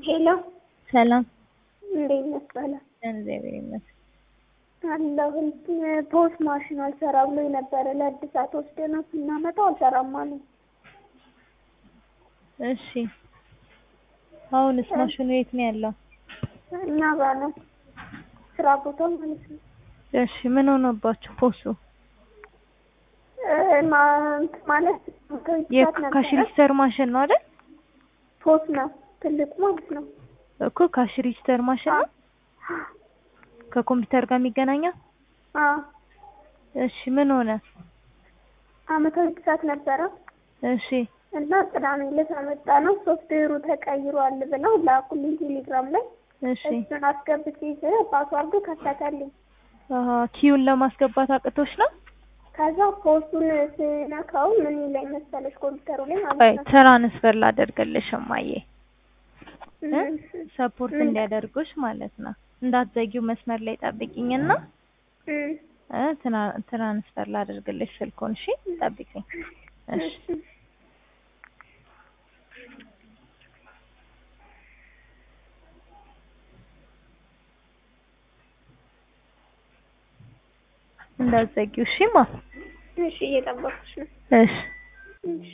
ሄሎ ሰላም እንዴት ነህ? ሰላም እግዚአብሔር ይመስገን። አለሁኝ። ፖስ ማሽን አልሰራ ብሎ ነበረ ለእድሳት ወስደነው ስናመጣው አልሰራም አለኝ። እሺ አሁንስ ማሽኑ የት ነው ያለው? እኛ ጋር ነው ስራ ቦታ ማለት ነው። እሺ ምን ሆነባችሁ ፖሱ? እ ማ- ማለት እድሳት ነበረ። የካሽ ሪጅስተር ማሽን ነው አይደል? ፖስ ነው ትልቁ ማለት ነው። እኮ ካሽ ሪጅስተር ማሽን ነው ከኮምፒውተር ጋር የሚገናኘው? አዎ እሺ ምን ሆነ? አመታዊ እድሳት ነበረ እሺ እና ቅዳሜ ዕለት አመጣ ነው ሶፍትዌሩ ተቀይሯል ብለው ላኩልኝ ቴሌግራም ላይ እሺ እሱን አስገብቼ ፓስዋርዱ ከፈተልኝ። አሀ ኪዩን ለማስገባት አቅቶች ነው? ከዛ ፖስቱን ስነካው ምን ላይ መሰለሽ ኮምፒውተሩ ላይ ቆይ ማለት ነው ትራንስፈር ላደርግልሽ እማዬ እ? እም፣ ሰፖርት እም፣ እንዲያደርጉሽ ማለት ነው። እንዳትዘጊው መስመር ላይ ጠብቂኝና እም፣ እ ትራ- ትራንስፈር ላደርግልሽ ስልኩን። እሺ ጠብቂኝ። እሺ እሺ። እንዳትዘጊው። እሺ ማ እሺ እየጠበኩሽ ነው። እሺ እሺ